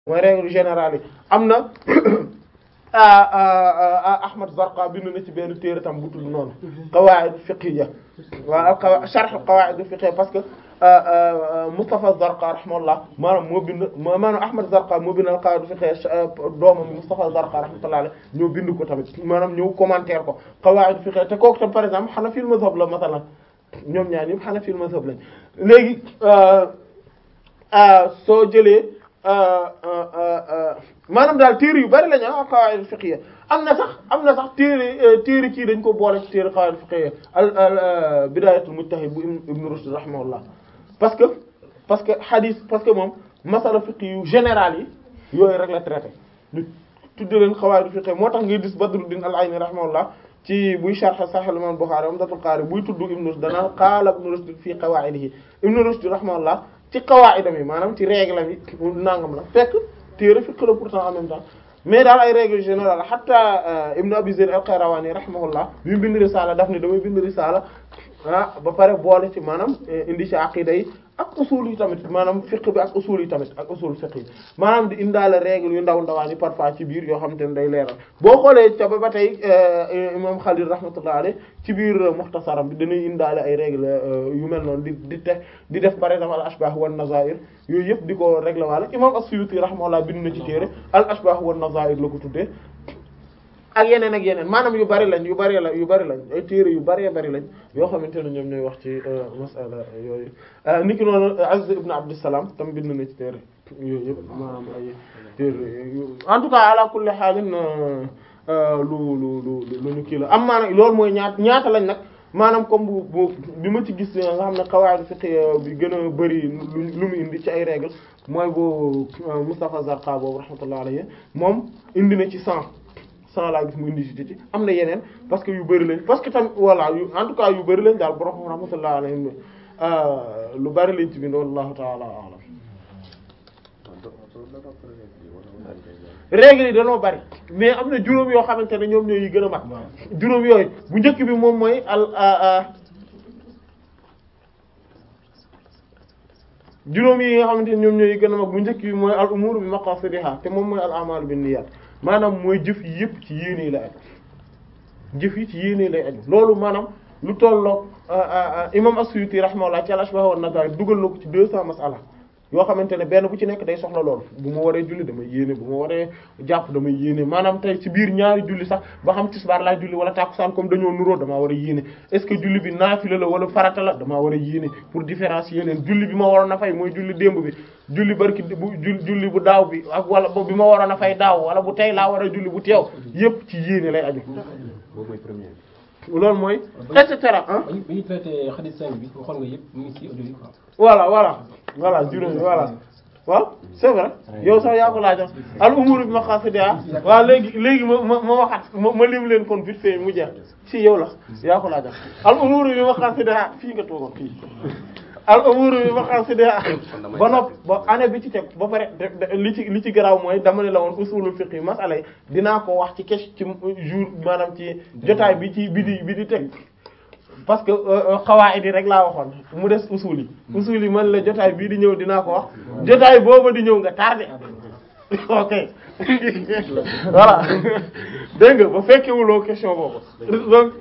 mooy règle générale yi am na Ahmad Zarqa bind na ci benn téere tam bu tudd noonu qawaid fiqhiyya waaw qawa sharh qawaid fiqhiyya parce que Mustafa Zarqa rahimahullah maanaam moo bind maanaam Ahmad Zarqa moo bind qawaid fiqhiyya doomam Mustafa Zarqa rahmatullah alayhi ñoo bind ko tamit maanaam ñëw commentaire ko qawaid fiqhiyya te kooku tam par exemple Hanafi mazhab la masalan ñoom ñaar ñëpp Hanafi mazhab lañ léegi soo jëlee maanaam daal téere yu bari lañu ah qawaid fiqhiyya am na sax am na sax téere téere kii dañ ko boole ci téere qawaid fiqhiyya al al bidayatul mujtahid bu ibn Rushd rahimahullah parce que parce que hadith parce que moom masala fiqh yu général yi yooyu rek la traité ñu tudde leen qawaid fiqhiyya moo tax ngay gis Badruddin al-Ayni rahimahullah ci buy sharh Sahih al-Imam Bukhari Umdatul Qari buy tudd ibn Rushd danaan qaala ibn Rushd fii qawaidihi ibn Rushd rahimahullah ci qawaidam yi maanaam ci règle yi nangam la fekk téere fiqh la pourtant en même temps mais daal ay règle générale hatta Ibn Abi Zayd al-Qayrawani rahimahullah bi mu bind risaala daf ne damay bind risaala ah ba pare boole ci maanaam indi ci aqida yi ak usul yi tamit maanaam fiqh bi ak usul yi tamit ak usul fiqh yi maanaam di indaale règle yu ndaw ndawaan yi parfois ci biir yoo xamante ne day leeral boo xoolee ca ba ba tey imam Khalil rahmatullah alayh ci biir mukhtasaram bi dañuy indaale ay règle yu mel noonu di di te di def par exemple al ashbah wan nazair yooyu yëpp di ko régler waale imam as-Suyuti rahmatullah bind na ci téere al ashbah wan nazair la ko tuddee ak yeneen ak yeneen maanaam yu bari lañ yu bari la yu bari lañ ay téere yu bari bari lañ yoo xamante ne ñoom ñooy wax ci masala yooyu niki noonu Azz ibn Abdussalam tam bind na ci téere yooyu yëpp maanaam ay téere en tout cas ala kulli haalin lu lu lu lu ñu kii la am maanaam loolu mooy ñaata ñaata lañ nag maanaam comme bu bu bi ma ci gis nga xam ne qawaid fiqh bi gën a bari lu mu indi ci ay règles mooy bu Mustafa Zarqa boobu rahmatullah alayhi moom indi na ci cent cent laa gis mu indi ci am na yeneen parce que yu bari lañ parce que tam voilà yu en tout cas yu bari lañ daal borom rahmatullah alayhi lu bari lañ ci bind wallahu ta'ala a'lam règles yi dañoo bari mais am na juróom yoo xamante ne ñoom ñooy yi gën a mag juróom yooyu bu njëkk bi moom mooy al juróom yi nga xamante ne ñoom ñooy yi gën a mag bu njëkk bi mooy al umur bi maqasidiha te moom mooy al a'mal bin niyyat maanaam mooy jëf yi yëpp ci yéene lay aju jëf yi ci yéene lay aju loolu maanaam lu tolloog imam as-Suyuti rahimahullah ci al-ashbah wa an-nazair dugal na ko ci deux cents masala yoo xamante ne benn bu ci nekk day soxla loolu bu ma waree julli damay yéene bu ma waree jàpp damay yéene maanaam tey ci biir ñaari julli sax ba xam tisbaar laa julli wala tàkkusaan comme dañoo nuroo damaa war a yéene est-ce que julli bi naafila la wala farata la damaa war a yéene pour différencier leen julli bi ma waroon a fay mooy julli démb bi julli barki bu julli bu daaw bi ak wala bi ma waroon a fay daaw wala bu tey laa war a julli bu teew yépp ci yéene lay aju boobu mooy premier loolu mooy et cetera ah bi ñu traité hadith 5 bi waxoon nga yëpp mu ngi ci audio yi quoi voilà voilà voilà juróomi voilà waaw c'est vrai yow sax yaa ko laajoon al umur bi maqasidiha waaw léegi léegi ma ma ma waxaat ma ma lim leen kon vite fait mu jeex si yow la yaa ko laajoon al umur bi maqasidiha fii nga toogoon fii al umur bi maqasidiha ba nopp ba année bi ci teg ba pare li ci li ci garaaw mooy dama ne la woon usulul fiqh masala yi dinaa ko wax ci kes ci jour maanaam ci jotaay bi ci bi di bi di teg parce que xawaayid yi rek laa waxoon mu des usul yi usul yi man la jotaay bii di ñëw dinaa ko wax jotaay booba di ñëw nga tardé ok voilà dégg nga ba fekkewuloo question boobu donc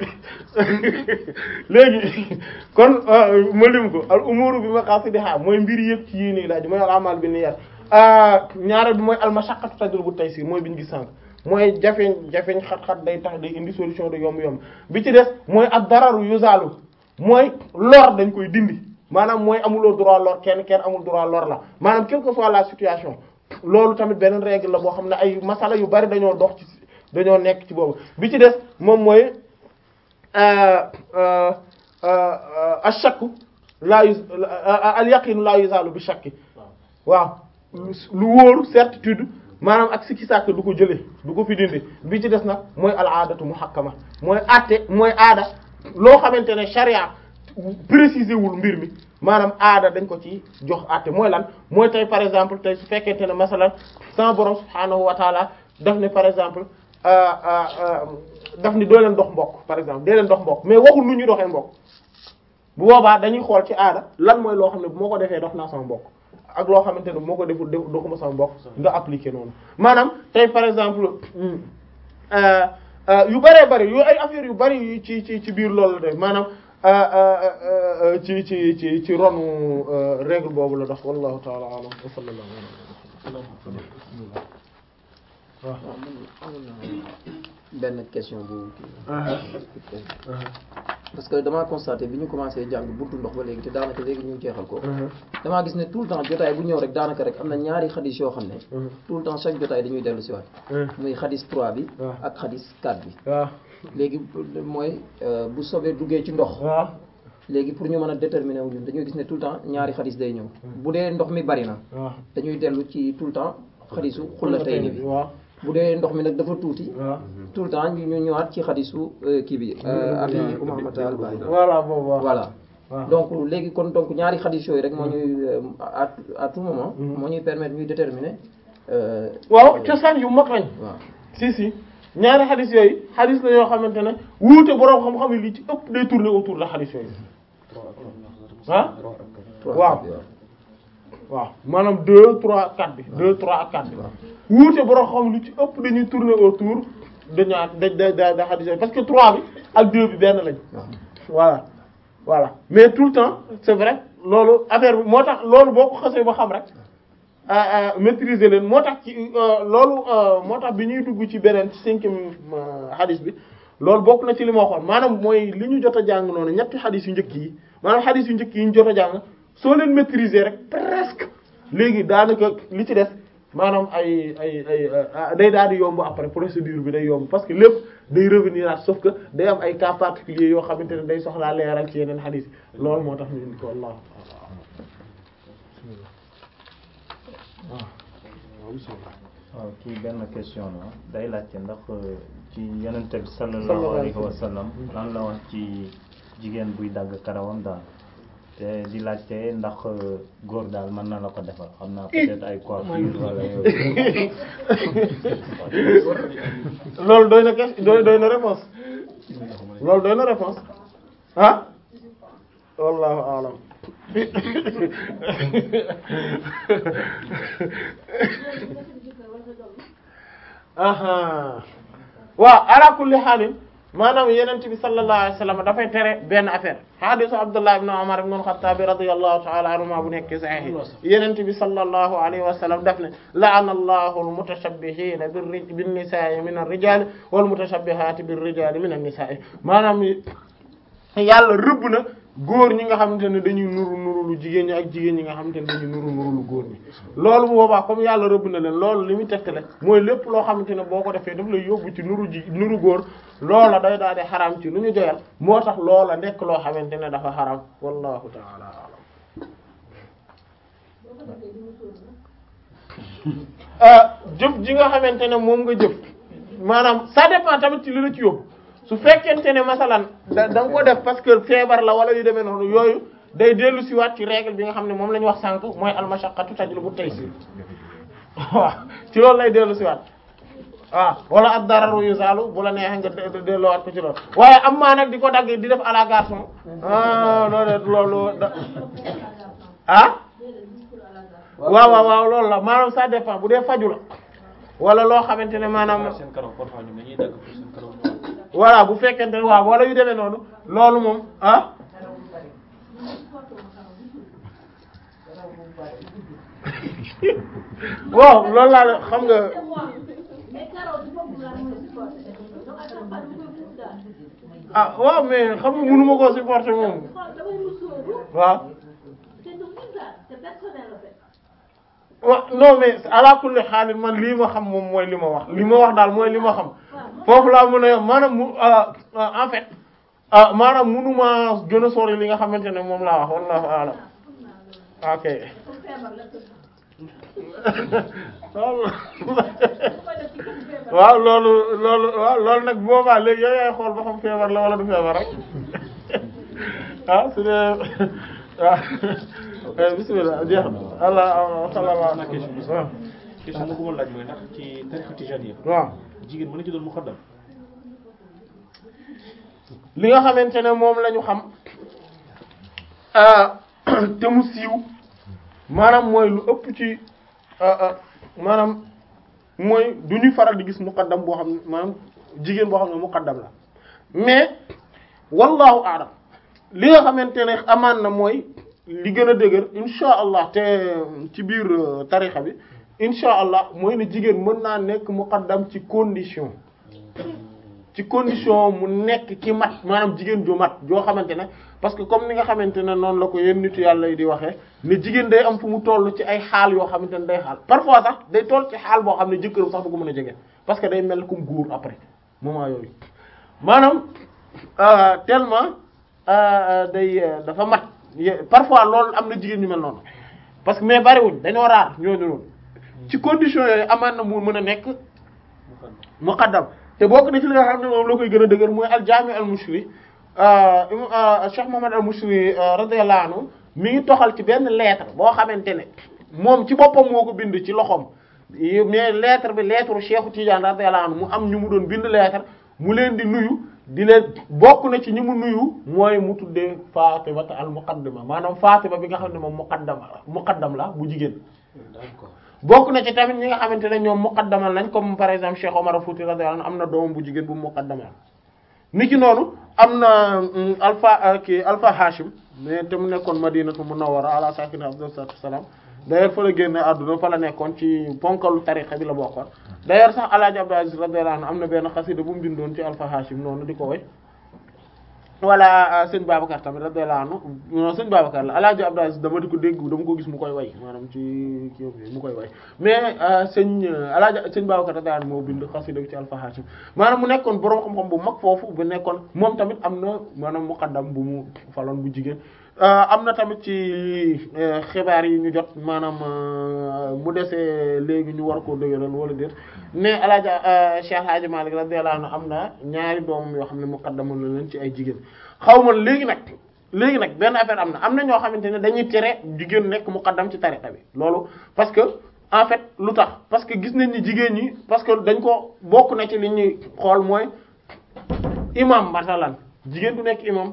léegi kon ma lim ko al umuru bi maqasidiha mooy mbir yëpp ci yéene laaj mooy al amal bi niyyat ñaareel bi mooy al mashaqqatu tajlibu taysir mooy bi ñu gis sànq mooy jafeñ jafeñ xat-xat day tax day indi solution de yomb-yomb bi ci des mooy ak dararu yuzalu mooy lor dañ koy dindi maanaam mooy amuloo droit lor kenn kenn amul droit lor la maanaam quelle que soit la situation loolu tamit beneen règle la boo xam ne ay masala yu bari dañoo dox ci dañoo nekk ci boobu bi ci des moom mooy ashakku la yu al yaqinu la yuzalu bi shakki waaw lu wóoru certitude maanaam ak sikki sàkk du ko jëlee du ko fi dindi bi ci des nag mooy al aadatu muhakkama mooy atte mooy aada loo xamante ne charia préciser wul mbir mi maanaam aada dañ ko ci jox atte mooy lan mooy tey par exemple tey su fekkente ne masalan sama borom subhaanahu wa taala daf ne par exemple daf ni doo leen dox mbokk par exemple dee leen dox mbokk mais waxul lu ñuy doxee mbokk bu boobaa dañuy xool ci aada lan mooy loo xam ne bu ma ko defee dox naa sama mbokk ak loo xamante ne moo ko deful def doxuma sama mbokk nga appliquer noonu maanaam tey par exemple euh, euh, yu bëree bëri yu ay affaires yu bëri yu ci ci ci biir loolu la de maanaam euh, euh, euh, ci ci ci ci ronu euh, règle boobu la dox wallahu ta'ala a'lam wa sallallahu alayhi wa sallam benn question bu kii parce que damaa constaté bi ñu commencé jàng buntu ndox ba léegi te daanaka léegi ñu jeexal ko damaa gis ne tout le temps jotaay bu ñëw rek daanaka rek am na ñaari xadis yoo xam ne tout le temps chaque jotaay dañuy dellu si waat muy xadis 3 bi waaw. ak xadis 4 bi waaw léegi mooy euh, bu sobee duggee ci ndox waaw léegi pour ñu mën a déterminer wu ñun dañuy gis ne tout le temps ñaari xadis day ñëw bu dee ndox mi bari na waaw dañuy dellu ci tout le temps xadisu xullatayni bi waaw bu dee ndox mi nag dafa tuuti waaw tout le temps ñu ñu ñëwaat ci xadisu euh, kii bi euh, abi Umaamata al-Baahili voilà boobu waaw voilà waaw. donc léegi kon donc ñaari xadis yooyu rek moo ñuy euh, à à tout moment moo ñuy permettre ñuy déterminer euh, waaw cosaan yu mag lañ waaw si si ñaari xadis yooyu xadis la yoo xamante ne wuute boroom xam-xam yi li ci ëpp day tourner autour de xadis yooyu ah trois waaw. bi waaw waaw maanaam deux trois quatre bi deux trois ak quatre bi wuute boroom xam lu ci ëpp dañuy tourner autour de ñaar da da da da xadis yooyu parce que trois bi ak deux bi benn lañ waaw voilà voilà mais tout le temps c'est vrai loolu affaire bi moo tax loolu boo ko xasee ba xam rek ah, ah, maîtriser leen moo tax ci euh, loolu euh, moo tax bi ñuy dugg ci beneen ci cinquième euh, hadith bi loolu bokk na ci li ma waxoon maanaam mooy li ñu jot a jàng noonu ñetti hadith yu njëkk yi maanaam hadith yu njëkk yi ñu jot a jàng soo leen maîtriser rek presque léegi daanaka li ci def maanaam ay ay ay ah, day daal di yomb après procédure bi day yomb parce que lépp day revenir at sauf que day am ay cas particuliers yoo xamante ne day soxlaa leeral ci yeneen hadith yi loolu moo tax ñu indi ko Allah waaw kii benn question la day laajte ndax ci yonent bi Sallallahu sallallahu alayhi alayhi wa sallam lan la wax ci jigéen buy dagg karawam daal te di laajte ndax góor daal mën na la ko defal xam naa peut-être ay coiffure wala yooyu loolu doy na question doy doy na réponse loolu doy na réponse ah wallahu a'lam aha waaw ala kulli xaalin maanaam yenent bi sallallahu alayhi wasallam dafay tere benn affaire hadisu abdullah ibn umar ibn al-khattab radiyallahu ta'ala anhuma bu nekk sahih yenent bi sallallahu alayhi wasallam daf ne la'ana allahu al-mutashabbihina bin nisa'i min ar-rijali wal mutashabbihati bir rijali min an-nisa'i maanaam yàlla rëbb na góor ñi nga xamante ne dañuy nuru nuru lu jigéen ñi ak jigéen ñi nga xamante ne dañuy nuru nuru lu góor ñi loolu bu boobaa comme yàlla rëbb na leen loolu li muy tegtale mooy lépp loo xamante ne boo ko defee daf lay yóbbu ci nuru ji nuru góor loola day daal di xaram ci lu ñu joyal moo tax loola nekk loo xamante ne dafa xaram wallahu ta'ala a'lam jëf ji nga xamante ne moom nga jëf maanaam ça dépend tamit ci li la ci yóbbu su fekkente ne masalan da da nga ko def parce que feebar la wala yu demee noonu yooyu day dellu si waat ci règle bi nga xam ne moom la ñu wax sànq mooy almashaqqatu tajlibu taysir waaw ci loolu lay dellu si waat waaw wala ad dararu yuzalu bu la neexee nga de- delloowaat ko ci loolu waaye am maa nag di ko dagg di def à la garçon ah loolu loolu da ah waaw waaw waaw loolu la maanaam ça dépend bu dee faju la wala loo xamante ne maanaam seen karaw parfois ñoom dañuy dagg pour seen karaw ñëw. voilà bu fekkente ne waaw wala yu demee noonu loolu moom ah waaw loolu laa la xam nga ah waaw mais xam nga mënu ma koo supporter moom waaw wa non mais ala kulli xaalis man lii ma xam moom mooy li ma wax li ma wax daal mooy li ma xam foofu laa mën a yem maanaam mu ah, ah, en fait ah maanaam mënuma gën a sori li nga xamante ne moom laa wax wallahu a'lam ok waaw loolu loolu waaw loolu nag boobaa léegi yow yaay xool ba xam feebar la wala du feebar rek ah su dee waaw bismillah jeex na allah sallallahu Am na question bi waaw question bu ma bëggoon laaj mooy ndax ci tariqa tijaniyya waaw jigéen mën na ci doon muqaddam li nga xamante ne moom la ñu xam ah, te mu siiw maanaam mooy lu ëpp ci maanaam mooy du ñuy faral di gis muqaddam boo xam ne maanaam jigéen boo xam ne muqaddam la mais wallahu a'lam li nga xamante ne amaan na mooy li gën a dëgër insha allah te ci biir tarixa bi insha allah mooy ne jigéen mën naa nekk muqaddam ci condition ci condition mu nekk ci mat maanaam jigéen ju mat joo xamante ne parce que comme ni nga xamante ne noonu la ko yenn nitu yàlla yi di waxee ne jigéen day am fu mu toll ci ay xaal yoo xamante ne day xaal parfois sax day toll ci xaal boo xam ne jëkkëram sax du ko mën a jege parce que day mel comme góor après moment yooyu maanaam tellement day dafa mat parfois loolu am na jigéen ñu mel noonu parce que mais bariwuñ dañoo raar ñooñu noonu ci condition yooyu amaan na mu mën a nekk muqaddam te bokk na ci li nga xam ne moom la koy gën a dëgër mooy al-Jaami' al-Mushri Cheikh Muhammad al-Mushri radiyallahu anhu mi ngi toxal ci benn lettre boo xamante ne moom ci boppam moo ko bind ci loxoom mais lettre bi lettre Cheikh Tidiane radiyallahu anhu mu am ñu mu doon bind lettre mu leen di nuyu di leen bokk na ci ñi mu nuyu mooy mu tuddee Fatima al-Muqaddima maanaam Fatima bi nga xam ne moom muqaddam muqaddam la bu jigéen bokk na ci tamit ñi nga xamante ne ñoom muqaddamal nañ comme par exemple Cheikh Omar Fouti radiyallahu anhu am na doomam bu jigéen bu muqaddamal ni ki noonu am na alpha kii alpha Hashim mais te mu nekkoon Madinatu Munawwara ala sakina afdal salatu wassalam d'ailleurs fa la génne àdduna fa la nekkoon ci ponkalu tariqa bi la bokkoon d'ailleurs sax Alaaji Abdou Aziz radiyallahu anhu am na benn xasida bu mu bindoon ci alpha Hashim noonu di ko woy wala sëñ Babacar tamit radiyallahu anhu non sëñ Babacar la Alaaji Abdou Aziz dama di ko dégg dama ko gis mu koy way maanaam ci kii mu koy way mais sëñ Alaaji sëñ Babacar radiyallahu anhu moo bind xasida bi ci Alpha Hashim maanaam mu nekkoon borom xam-xam bu mag foofu bu nekkoon moom tamit am na maanaam muqaddam bu mu faloon bu jigéen am na tamit ci xibaar yi ñu jot maanaam mu desee léegi ñu war koo dëgëral wala déet mais alaaja Cheikh Hadji Malick radiyallahu anhu am na ñaari doomam yoo xam ne muqaddam la leen ci ay jigéen xaw ma léegi nag léegi nag benn affaire am na am na ñoo xamante ne dañuy tere jigéen nekk muqaddam ci tariqa bi loolu parce que en fait lu tax parce que gis nañ ni jigéen ñi parce que dañ ko bokk na ci li ñuy xool mooy imam masalan jigéen du nekk imam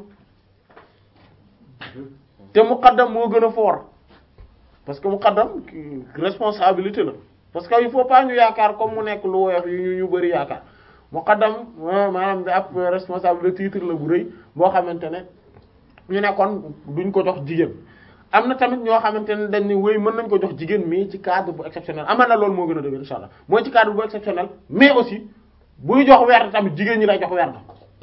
te muqaddam moo gën a fort parce que muqaddam responsabilité la parce que il faut pas ñu yaakaar comme mu nekk lu woyof yu ñu ñu bari yaakaar muqaddam maanaam da ab responsabilité titre la bu rëy boo xamante ne ñu nekkoon duñ ko jox jigéen am na tamit ñoo xamante ne dañ ni wéy mën nañ ko jox jigéen mais ci cadre bu exceptionnel amal na loolu moo gën a dëgg insha allah mooy ci cadre bu exceptionnel mais aussi buy jox werd tamit jigéen ñi lay jox werd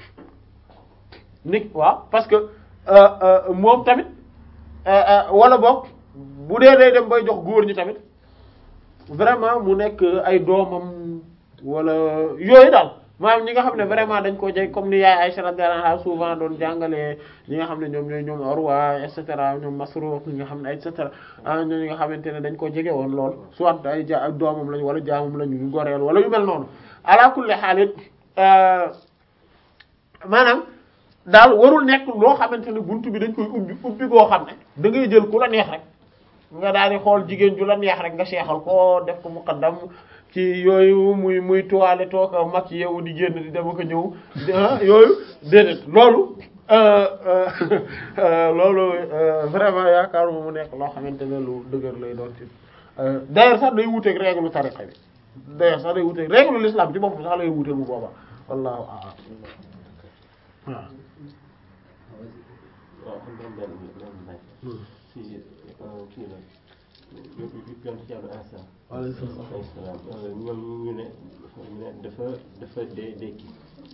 nit waaw parce que moom tamit wala boog bu dee day dem bay jox góor ñi tamit vraiment mu nekk ay doomam wala yooyu daal maanaam ñi nga xam ne vraiment dañ ko jeg comme ni yaay Aïcha radiyallahu anha souvent doon jàngalee ñi nga xam ne ñoom ñooy ñoom Urwa et cetera ñoom Masruq ñi nga xam ne et cetera ah ñooñu nga xamante ne dañ ko jege woon lool soit ay ja ak doomam lañ wala jaamam lañu ñu goreel wala yu mel noonu ala kulli xaalit maanaam daal warul nekk loo xamante ne buntu bi dañ koy ubbi ubbi koo xam ne da ngay jël ku la neex rek nga daal di xool jigéen ju la neex rek nga seexal ko def ko muqaddam ci yooyu muy muy toile toog mag yow di génn di dem ak ñëw yooyu déedéet loolu loolu vraiment yaakaaruma mu nekk loo xamante ne lu dëgër lay doon ci d'ailleurs sax day wuteeg règle tariqa bi d'ailleurs sax day wuteeg règle l'islam ci boppam sax lay wuteel bu booba wallahu a'lam waaw waaw xam nga benn benn laaj si kii la yonent Yàlla Iisaa alayhi salaam ñoom ñu ne ñu ne dafa dafa dee dekki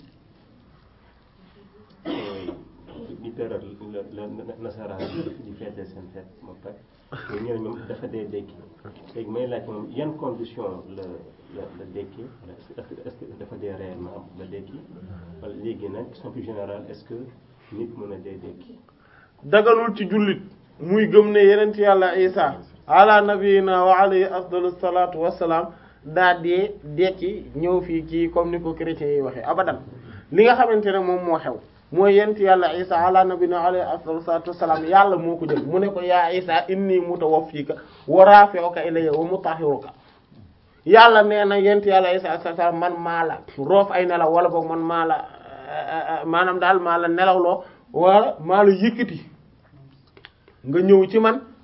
di teral la la nasaraan di feete seen feet moom tak mais ñu ne ñoom dafa dee dekki léegi may laaj moom yan condition la la la dekki est-ce que est-ce que dafa dee réellement la dekki wala léegi nag question plus générale est-ce que nit mën a dee dekki dagalul ci jullit muy gëm ne yenent yàlla isa ala nabiyina wa alayhi afdalu salatu wassalam daa dee dekki ñëw fii kii comme ni ko chrétiens yi waxee abadan li nga xamante ne moom moo xew mooy yenent yàlla isa ala nabiyina wa alayhi afdalu salatu wassalam yàlla moo ko jël mu ne ko yaa isa inni mutawaffika wa rafi'uka ilayya wa mutahhiruka yàlla nee na yenent yàlla isa alayhi salaam man maa la roof ay nelaw wala boog man maa la maanaam daal maa la nelawloo wala maa la yëkkati nga ñëw ci man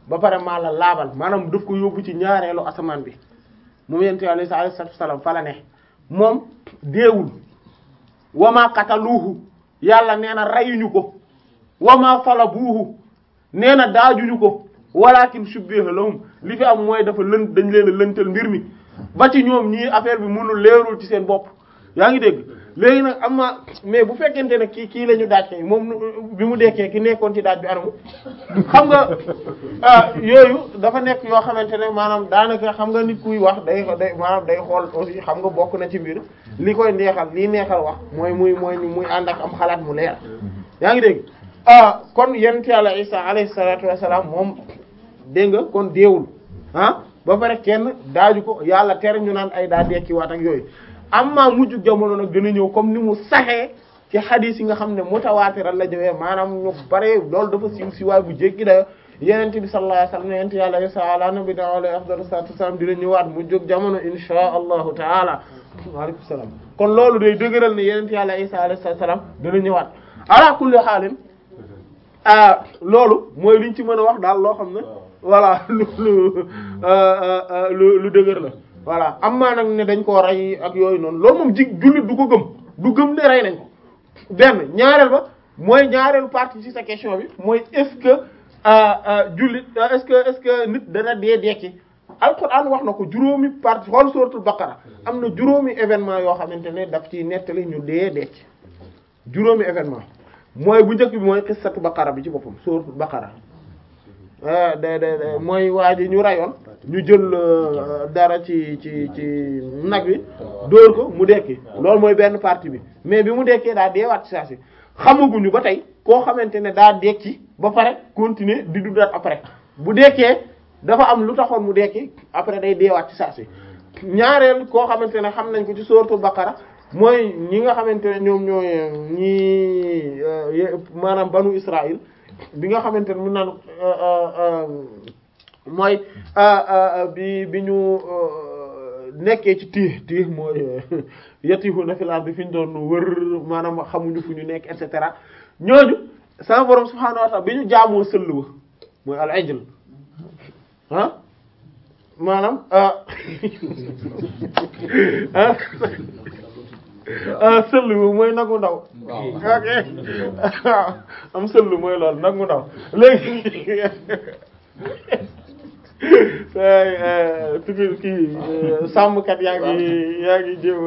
ba pare maa la laabal maanaam daf ko yóbbu ci ñaareelu asamaan bi moom yonent Yàlla Isa alayhi salaatu wasalaam fa la ne moom deewul wama qataluuhu yàlla nee na reyuñu ko wama salabuuhu nee na daajuñu ko walakin shubbiha lahum li fi am mooy dafa lënt dañ leen a lëntal mbir mi ba ci ñoom ñii affaire bi mënul leerul ci seen bopp yaa ngi dégg léegi nag am na mais bu fekkente ne kii kii la ñu daaj kay moom bi mu dekkee ki nekkoon ci daaj bi anamu xam nga ah yooyu dafa nekk yoo xamante ne maanaam daanaka xam nga nit kuy wax day day maanaam day xool aussi xam nga bokk na ci mbir li koy neexal lii neexal wax mooy muy mooy muy ànd ak am xalaat mu leer yaa ngi dégg ah kon yonent Yàlla Isa alayhi salaatu wassalaam moom dégg nga kon deewul ah ba pare kenn daaju ko yàlla tere ñu naan ay daa dekkiwaat ak yooyu amma mujj jamono nag dina ñëw comme ni mu saxee ci xadiis yi nga xam ne mutawaatiral la jëwee maanaam ñu bare loolu dafa siiw siiwaay bu jéggi dayo yenente bi sallallahu alayhi wasallam yenente yàlla isa ala nabi na alayhi afdalu salatu wasalam dina ñëwaat mu jóg jamono insha allahu taala waaleykum salaam kon loolu day dëgëral ne yenente yàlla isa alayhi salaam dina ñëwaat ala kulli xaalin ah loolu mooy liñ ci mën a wax daal loo xam ne voilà lu lu lu lu dëgër la voilà am maa nag ne dañ koo rey ak yooyu noonu loolu moom ji jullit du ko gëm du gëm ne rey nañ ko benn ñaareel ba mooy ñaareelu partie ci sa question bi mooy est-ce que jullit est-ce que est-ce que nit dana dee dekki alquran wax na ko juróomi partie xool suratul baqara am na juróomi événement yoo xamante ne daf ci nettali ñu dee dekki juróomi événement mooy bu njëkk bi mooy xissatu baqara bi ci boppam suratul baqara de de mooy waa ji ñu rayoon ñu jël dara ci ci ci nag wi dóor ko mu dekki loolu mooy benn partie bi mais bi mu dekkee daa deewaat ci saa si xamaguñu ba tey koo xamante ne daa dekki ba pare continuer di dundaat après bu dekkee dafa am lu taxoon mu dekki après day deewaat ci saa si ñaareel koo xamante ne xam nañ ko ci suratul baqara mooy ñi nga xamante ne ñoom ñooy ñi maanaam banu Israël bi nga xamante ne mun naan mooy bi bi ñu nekkee ci tiix tiix mooy yatihu na filaar bi fi ñu doon wër maanaam xamuñu fu ñu nekk et cetera ñooñu sama borom subhaanahu wa ta'ala bi ñu jaamoo sëll wa mooy al ijl ah maanaam ah sëll wa mooy nagu ndaw ok am sëll mooy loolu nagu ndaw léegi tuki kii sàmmkat yaa ngi yaa ngi jéem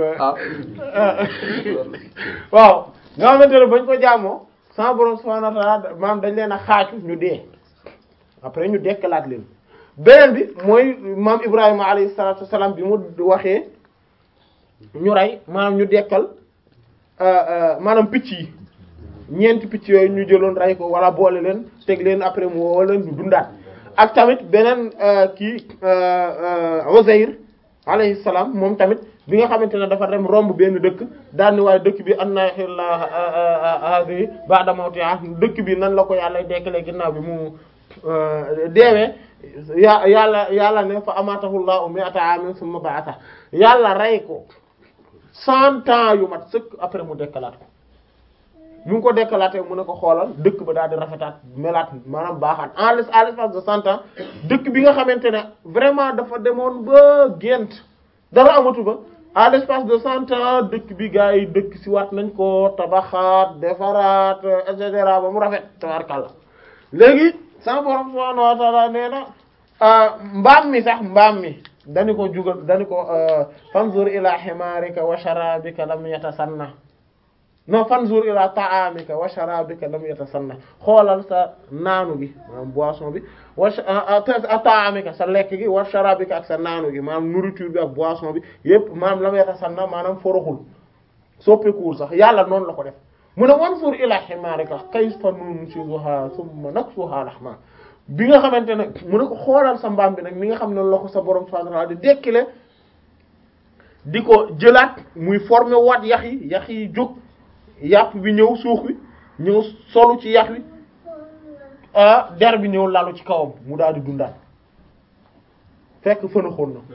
waaw nga xamante ne bañ ko jaamoo sama borom subhanahu wa ta'ala maanaam dañ leen a xaaju ñu dee après ñu dekkalaat leen beneen bi mooy maam Ibrahima alayhi salatu wassalam bi mu waxee ñu rey maanaam ñu dekkal maanaam picc yi ñeenti picc yooyu ñu jëloon rey ko wala boole leen teg leen après mu woo leen ñu dundaat ak tamit beneen kii Uzayr alayhi salaam moom tamit bi nga xamante ne dafa dem romb benn dëkk daal ni waaye dëkk bi anna yuhyillahi hadhihi ba'da mawtiha dëkk bi nan la ko yàlla dekkalee ginnaaw bi mu deewee ya yàlla yàlla ne fa amatahu Allahu mi'ata amin thumma ba'atha yàlla rey ko cent ans yu mat sëkk après mu dekkalaat ko mu ngi ko dekkalaatee mu ne ko xoolal dëkk ba daal di rafetaat melaat maanaam baaxaat en l' à l'espace de cent ans dëkk bi nga xamante ne vraiment dafa demoon ba gént dara amatu ba à l'espace de cent ans dëkk bi gars yi dëkk si waat nañ ko tabaxaat defaraat et cetera ba mu rafet tabarkàlla léegi sama borom subhanahu wa ta'ala nee na mbaam mi sax mbaam mi dañu ko jugal dañu ko fanzur ila himarika wa sharabika lam yatasanna non fanzur ila ta'amika wa sharabika lam yatasanna xoolal sa naanu gi maanaam boisson bi wa ta'amika sa lekk gi wa sharabika ak sa naanu gi maanaam nourriture bi ak boisson bi yépp maanaam lam yatasanna maanaam foroxul soppikuwul sax yàlla noonu la ko def mu ne wanzur ila himarika kayfa nunshizuha thumma naksuha lahma bi nga xamante ne mu ne ko xoolal sa mbaam bi nag mi nga xam ne la ko sa borom subhanahu wa ta'ala di dekkile di ko jëlaat muy former waat yax yi yax yi jóg yàpp bi ñëw suux bi ñëw solu ci yax wi ah der bi ñëw lalu ci kawam mu daal di dundaat fekk fën a xool na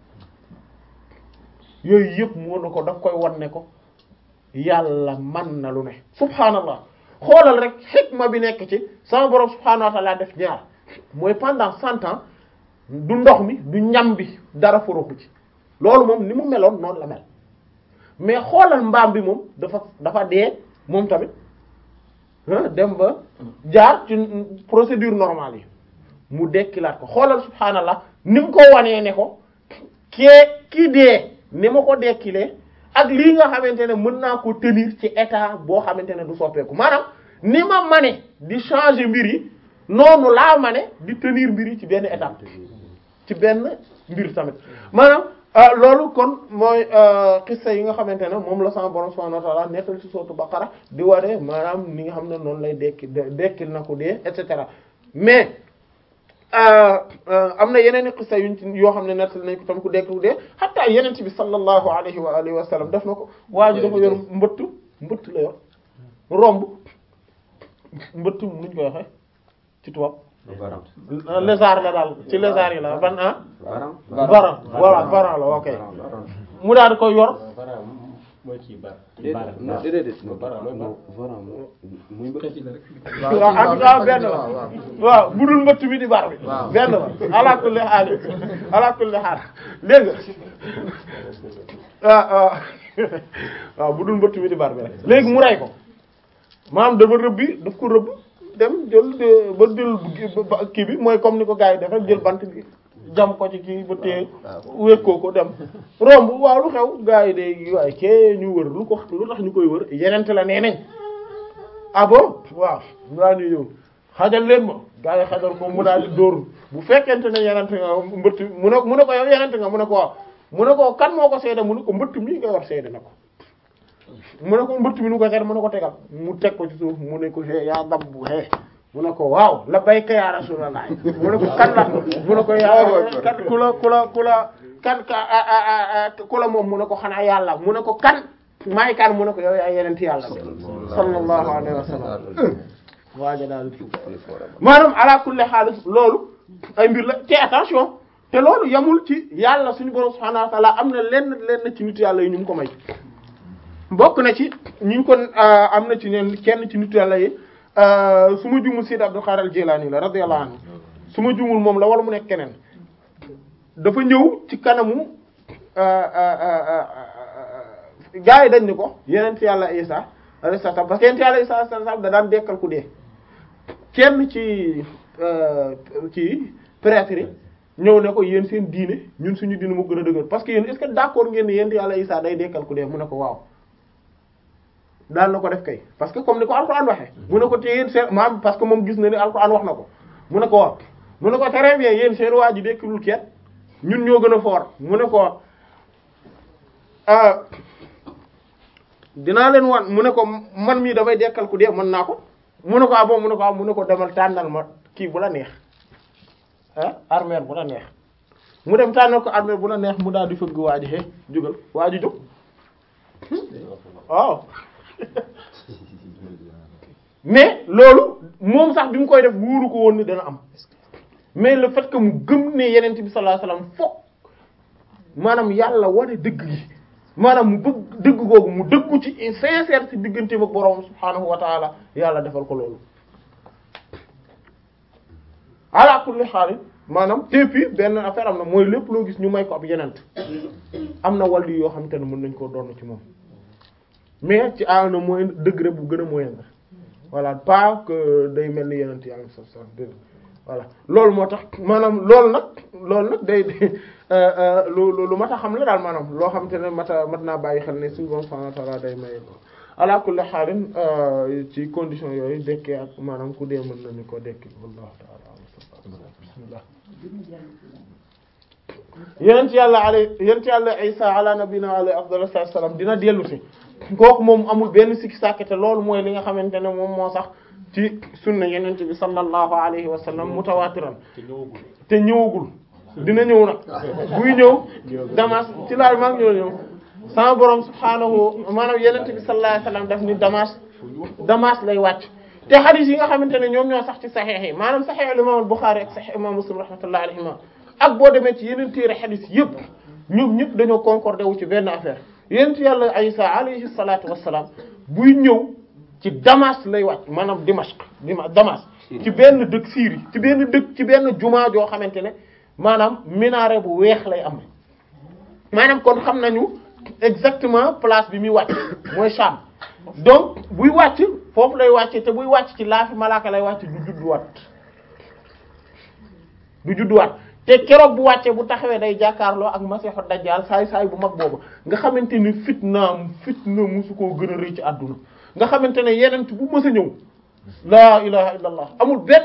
yooyu yëpp moo na ko daf koy wan ne ko yàlla man na lu ne subhaanallah xoolal rek xikma bi nekk ci sama borom subhaanahu wa ta'ala def ñaar mooy pendant cent ans du ndox mi du ñam bi dara foroxu ci loolu moom ni mu meloon noonu la mel mais xoolal mbaam bi moom dafa dafa dee moom tamit ah dem ba jaar ci procédure normale yi mu dekkilaat ko xoolal subhaanallah ni mu ko wanee ne ko kee kii dee ni ma ko dekkilee ak lii nga xamante ne mën naa ko tenir ci état boo xamante ne du soppeeku maanaam ni ma mane di changer mbir yi noonu laa mane di tenir mbir yi ci benn étape ci benn mbir tamit maanaam ah loolu kon mooy xissa yi nga xamante ne moom la sama borom subhanahu wa ta'ala nettal ci sootu Baqara di waree maanaam ni nga xam ne noonu lay dekki dekkil na ko dee et cetera mais am na yeneen i xissa yuñ ci yoo xam ne nettal nañ ko tam ku dekki dee hatta yeneen ci bi sallallahu alayhi wa alihi wa sallam def na ko waa ji dafa yor mbëtt mbëtt la yor romb mbëtt nuñ koy waxee ci tubaab lézard la daal ci lézard yi la ban ah varan voilà varan la ok mu daal di koy yor Bara mooy kii bar. déedéet non déedéet non bara non varan muy mbëtt waaw en tout cas benn la waaw bu dul mbëtt bi di bar bi waaw. benn la ala kulli haal ala kulli haal dégg nga waaw waaw bu dul mbëtt bi di bar bi rek léegi mu rey ko maanaam dafa rëbbi daf ko rëbb dem jël de- ba jël ba- kii bi mooy comme ni ko gars yi def rek jël bant bi jam ko ci kii ba téye wékkoo ko dem romb waaw lu xew gars yi de waaye kee ñu wër lu ko lu tax ñu koy wër yenente la nee nañ ah bon waaw daa ni ñëw xajal leen ma gars yi xajal ko mu daal di dóor bu fekkente ne yenente nga mbëtt mu ne mu ne ko yow yenente nga mu ne ko waaw mu ne ko kan moo ko seede mu ne ko mbëtt mii nga war seede na ko mu ne ko mbëtt mi nu ko seede mu ne ko tegal mu teg ko ci suuf mu ne ko hee yaa dam bu hee mu ne ko waaw la bayka ya rasulallah mu ne ko kan la mu ne ko yaa kan ku la ku la ku la kan ka a- a- a- a- ku la moom mu ne ko xanaa yàlla mu ne ko kan maay kan mu ne ko yow yaa yenent yàlla bi sallallahu alayhi wa sallam waaja daal maanaam ala kulli haal loolu ay mbir la te attention te loolu yamul ci yàlla suñu borom subhanahu wa ta'ala am na lenn lenn ci nit yàlla yi ñu mu ko may bokk na ci ñu ngi ko am na ci ñeen kenn ci nit yàlla yi su ma jumul Sayyid Abdul Qadir al-Jilani la radiyallahu anhu su ma jumul moom la wala mu nekk keneen dafa ñëw ci kanamu gaa yi dañ ni ko yeneen yàlla Isa alayhi salaam parce que yeneen yàlla Isa alayhi salaam da daan dekkal ku dee kenn ci ci prêtre yi ñëw ne ko yéen seen diine ñun suñu diine mu gën a dëgër parce que yéen est-ce que d'accord ngeen ni yeneen yàlla Isa day dekkal ku dee mu ne ko waaw daan na ko def kay parce que comme ni ko alxuraan waxee mu ne ko te yéen seen maam parce que moom gis na ni alxuraan wax na ko mu ne ko waaw mu ne ko très bien yéen seen waa ji dekkilul kenn ñun ñoo gën a fort mu ne ko ah dinaa leen wan mu ne ko man mii damay dekkal ku dee mën naa ko mu ne ko ah bon mu ne ko ah mu ne ko demal tànnal ma kii bu la neex ah armère bu la neex mu dem tànnal ko armère bu la neex mu daal di fëgg waa ji he jógal waa ji jóg waaw mais loolu moom sax bi mu koy def wóoru ko woon ni dana am mais le fait que mu gëm ne yeneen bi sallallahu alayhi wasallam fokk maanaam yàlla wane dëgg gi maanaam mu bëgg dëgg googu mu dëggu ci sincère ci digganteem ak borom subhaanahu wa taala yàlla defal ko loolu ala kulli xaal maanaam te puis benn affaire am na mooy lépp loo gis ñu may ko ab yenent am na wàllu yoo xam te ne mën nañ koo doon ci moom mais ci à un moyen degré bu gën a moyen voilà pas que day mel ni yenent yàlla sa sa dé voilà loolu moo tax maanaam loolu nag loolu nag day lu lu mat a xam la daal maanaam loo xam te ne mat a mat naa bàyyi xel ne suñu borom subhanahu wa ta'ala day maye ko ala kulli xaalin ci condition yooyu dekkee ak maanaam ku dee mën nañu ko dekki wallahu ta'ala bismillah yenent yàlla alay yenent yàlla isa ala nabina alayhi afdalu salaam dina dellu si kooku moom amul benn sikki sàkk te loolu mooy li nga xamante ne moom moo sax ci sunna yenent bi sallallahu alayhi wa sallam mutawaatiran te ñëwagul te ñëwagul dina ñëw nag buy ñëw damas ci laal maa ngi ñëw ñëw sama borom subhaanahu maanaam yenent bi sallallahu alayhi wa sallam daf ni damas damas lay wàcc te hadith yi nga xamante ne ñoom ñoo sax ci saxiix yi maanaam saxiix al imam al Bukhari ak saxiix imam Muslim rahmatullahi alayhima ak boo demee ci yeneen téere hadith yëpp ñoom ñëpp dañoo concordé wu ci benn affaire yenent yàlla Isa alayhi salaatu wassalaam buy ñëw ci Damas lay wàcc maanaam Dimashq Dima Damas ci benn dëkk Syrie ci benn dëkk ci benn jumaa joo xamante ne maanaam minaret bu weex lay am maanaam kon xam nañu exactement place bi muy wàcc mooy Sham donc buy wàcc foofu lay wàcce te buy wàcc ci laafi malaaka lay wàcc du judduwaat du judduwaat te keroog bu wàccee bu taxawee day jàkkaarloo ak masiixu dajjaal saay saay bu mag boobu nga xamante ni fitnaam fitna musu koo gën a rëy ci àdduna nga xamante ne yeneen bu mës a ñëw laa ilaha illallah amul benn